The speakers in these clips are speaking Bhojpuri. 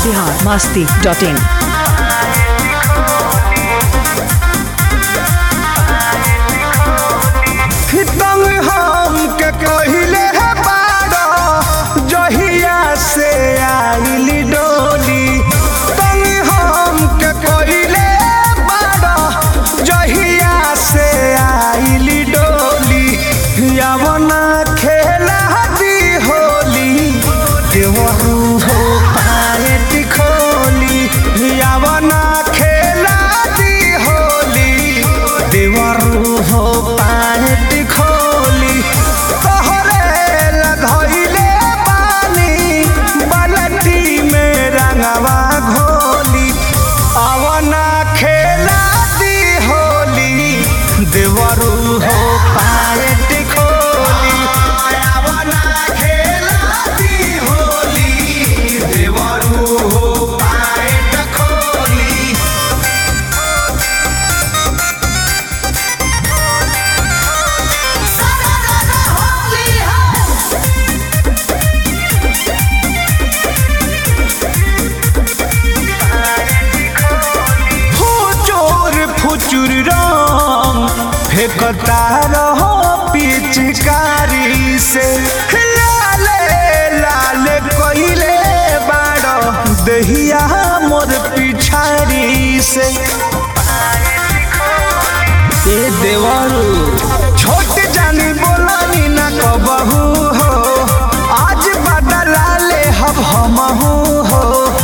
बिहार मस्ती डॉट इन तंग हम के कहिले है बाड़ा जहिया से आइली डोली तंग हम के कहिले बाड़ा जहिया से आइली डोली यवना खेला दी होली देवरू हो पाएट खोली यवना खेला दी होली देवरू हो पाएट खोली तोहरे लधइले पानी बाल्टी में रंगवा घोली अवना खेला दी होली देवरू हो पाएट खोली अवना खेला दी होली देवरू हो पाएट खोली फुचुर फुचुर रंग फेंकता रहो पिचकारी से लाले लाले कोइले बाड़ो दहिया मोर पिछाड़ी से ए देवरू छोट जानी बोलानी न कबहू हो आज बदला ले हब हमहू हो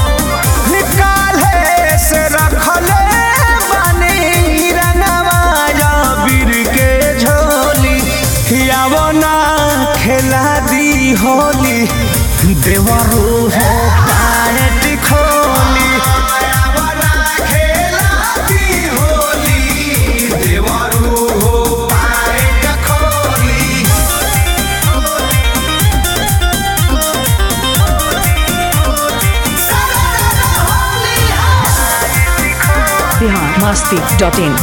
निकाले से रखले बानी रंगवाया बीर के झोली यावना खेला दी होली देवरू हो पायट खोली यावना खेला दी होली देवरू हो पायट खोली बिहार मस्ती डॉट इन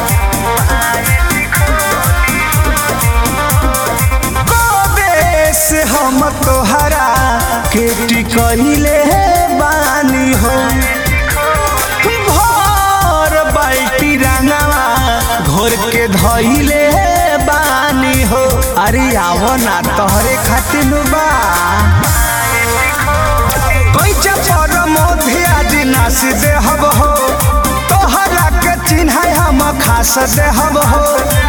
कबे से हम तोहरा के टिकले बानी हो भर बाल्टी रंगवा घोर के धइले बानी हो अरे आवो ना तोहरे खातिर बा कैचा पर मोधे आज नास देहब हो तोहरा के चिन्ह हम खास देहब हो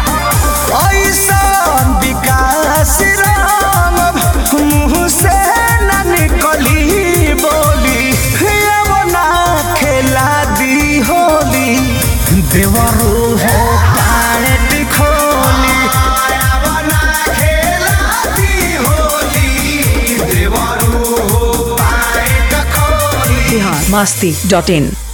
ऐसन विकास राम मुँह से न निकली बोली अब ना खेला दी होली देवरू हो पायट खोली अब ना खेला दी होली देवरू हो पायट खोली बिहार मस्ती डॉट इन